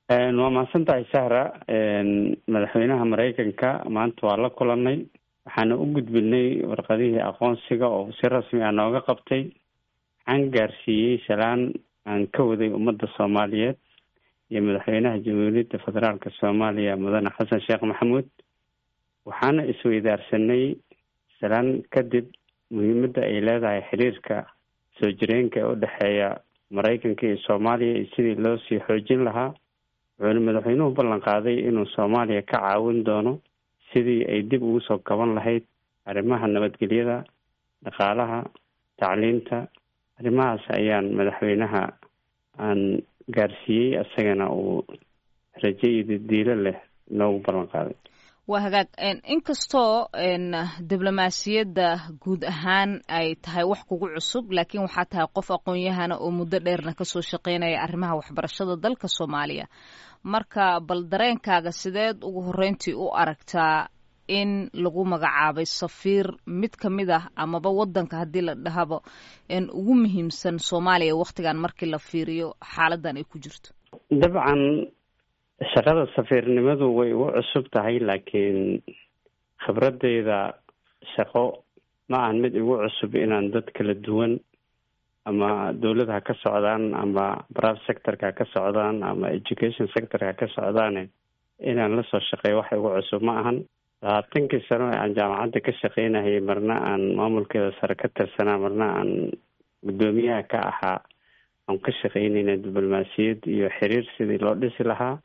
waa mahadsan tahay sahra madaxweynaha maraykanka maanta waa la kulanay waxaana u gudbinay warqadihii aqoonsiga oo si rasmi ah nooga qabtay waxaan gaarsiiyey salaan aan ka waday ummadda soomaaliyeed iyo madaxweynaha jamhuuriyadda federaalka soomaaliya mudane xasan sheekh maxamuud waxaana isweydaarsanay salaan kadib muhiimadda ay leedahay xiriirka soo jireenka ee u dhexeeya maraykanka iyo soomaaliya iyo sidii loo sii xoojin lahaa wuxuuna madaxweynuhu ballan qaaday inuu soomaaliya ka caawin doono sidii ay dib ugu soo kaban lahayd arrimaha nabadgelyada dhaqaalaha tacliinta arrimahaas ayaan madaxweynaha aan gaarsiiyey isagana uu rajo iyo diilo leh noogu ballan qaaday waa hagaag inkastoo diblomaasiyadda guud ahaan ay tahay wax kugu cusub laakiin waxaa tahay qof aqoon-yahana oo muddo dheerna kasoo shaqeynaya arrimaha waxbarashada dalka soomaaliya marka bal dareenkaaga sideed ugu horreyntii u aragtaa in lagu magacaabay safiir mid ka mid ah amaba waddanka haddii la dhahaba ugu muhiimsan soomaaliya wakhtigan markii la fiiriyo xaaladan ay ku jirto dabcan shaqada safiirnimadu way ugu cusub tahay laakiin khibradeyda shaqo ma ahan mid igu cusub inaan dad kala duwan ama dowlad ha ka socdaan ama brave sectorka ha ka socdaan ama education sectorka ha ka socdaane inaan lasoo shaqeeyo wax igu cusub ma ahan labaatankii sano ee aan jaamacadda ka shaqeynayay marna aan maamulkeeda sare ka tirsanaa marna aan guddoomiyaha ka ahaa aan ka shaqeynayna diblomaasiyad iyo xiriir sidii loo dhisi lahaa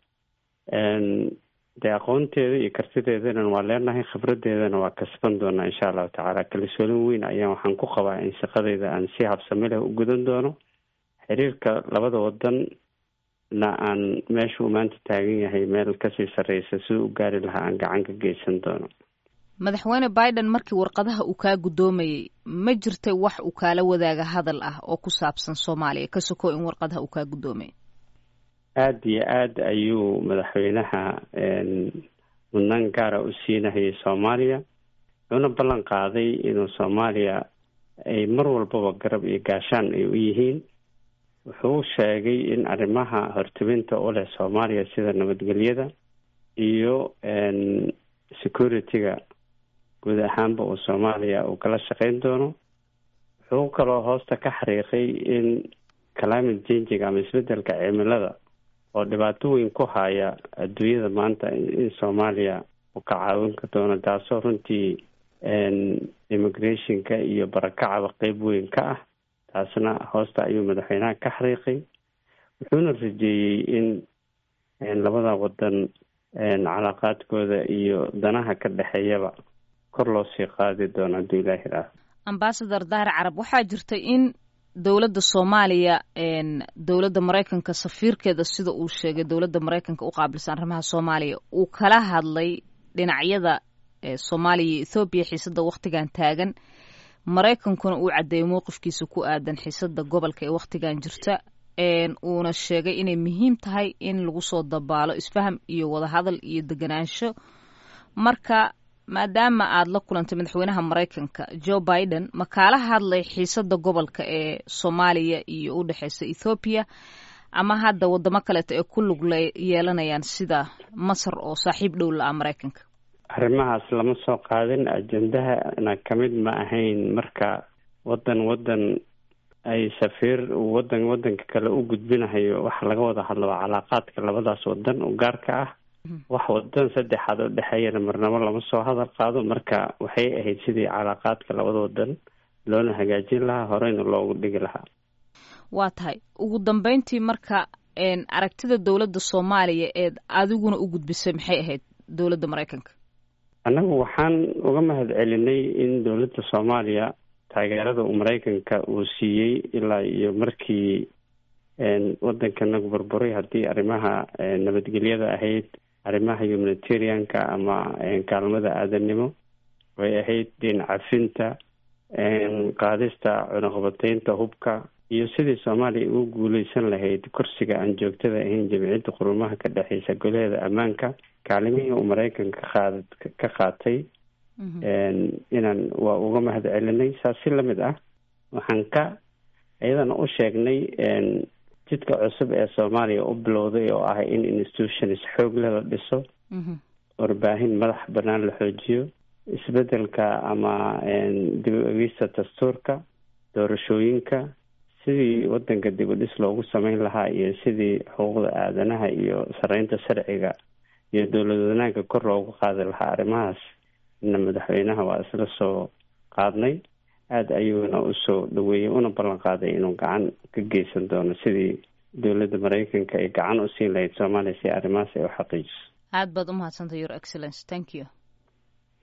dee aqoonteeda iyo kartideedana waa leenahay khibradeedana waa kasban doonaa insha allahu tacaala kalsoolin weyn ayaan waxaan ku qabaa in shaqadeyda aan si habsami leh u gudan doono xiriirka labada wadan na aan meesha uu maanta taagan yahay meel kasii sarreysa siduu u gaari lahaa aan gacan ka geysan doono madaxweyne biden markii warqadaha uu kaa guddoomayay ma jirtay wax uu kaala wadaaga hadal ah oo ku saabsan soomaaliya ka soko in warqadaha uu kaa guddoomayay aada iyo aada ayuu madaxweynaha mudnaan gaara u siinahayay soomaaliya wuxuuna ballan qaaday inuu soomaaliya ay mar walbaba garab iyo gaashaan ay u yihiin wuxuu sheegay in arrimaha hortebinta u leh soomaaliya sida nabadgelyada iyo security-ga guud ahaanba uu soomaaliya uu kala shaqeyn doono wuxuu kaloo hoosta ka xariiqay in climate changing ama isbedelka cimilada oo dhibaato weyn ku haya adduunyada maanta in soomaaliya uu ka caawin ka doono taasoo runtii immigrationka iyo barakacaba qeyb weyn ka ah taasna hoosta ayuu madaxweynaha ka xariiqay wuxuuna rajeeyey in labada wadan calaaqaadkooda iyo danaha ka dhexeeyaba kor loo sii qaadi doono hadduu ilaahi ah ambasador dahir carab waxaa jirta in dowladda soomaaliya dowladda maraykanka safiirkeeda sida uu sheegay dowladda maraykanka u qaabilsan arrimaha soomaaliya uu kala hadlay dhinacyada soomaaliya iyo ethoobiya xiisadda wakhtigan taagan maraykankuna uu caddeeyay mowqifkiisa ku aadan xiisadda gobolka ee wakhtigan jirta uuna sheegay inay muhiim tahay in lagu soo dabaalo isfaham iyo wadahadal iyo deganaansho marka maadaama aada la kulantay madaxweynaha maraykanka joe biden ma kaala hadlay xiisadda gobolka ee soomaaliya iyo u dhexeysa ethoobiya ama hadda wadamo kaleeto ee ku lug yeelanayaan sida masar oo saaxiib dhow la-a maraykanka arrimahaas lama soo qaadin ajendahana kamid ma ahayn marka wadan wadan ay safiir wadan wadanka kale u gudbinahayo waxa laga wada hadlaba calaaqaadka labadaas wadan u gaarka ah wax wadan saddexaad oo dhexeeyana marnabo lama soo hadal qaado marka waxay ahayd sidii calaaqaadka labada wadan loona hagaajin lahaa horeyna loogu dhigi lahaa waa tahay ugu dambeyntii marka aragtida dowladda soomaaliya eed adiguna u gudbisay maxay ahayd dowladda maraykanka annagu waxaan uga mahad celinay in dowladda soomaaliya taageerada uu maraykanka uu siiyey ilaa iyo markii wadankanagu burburay haddii arrimaha nabadgelyada ahayd arrimaha humanitarianka ama kaalmada aadanimo way ahayd deen cafinta qaadista cunuqabateynta hubka iyo sidii soomaaliya ugu guuleysan lahayd kursiga aan joogtada ahayn jamciyadda qurumaha ka dhexeysa golaheeda ammaanka kaalimihii uu maraykanka qaad ka qaatay inaan waa uga mahad celinay saas si lamid ah waxaan ka iyadana u sheegnay jidka cusub ee soomaaliya u bilowday oo ah in institutions xoog leh la dhiso warbaahin madax banaan la xoojiyo isbedelka ama dib u egista dastuurka doorashooyinka sidii wadanka dib u dhis loogu sameyn lahaa iyo sidii xuquuqda aadanaha iyo sareynta sharciga iyo dowlad wanaagga kor loogu qaadi lahaa arrimahaas na madaxweynaha waa isla soo qaadnay aada ayuuna usoo dhaweeyey una ballan qaaday inuu gacan ka geysan doono sidii dowladda maraykanka ay gacan u siin lahayd soomaaliya si arrimahaas ay u xaqiijiso aad baad umahadsantahy your excellence thank you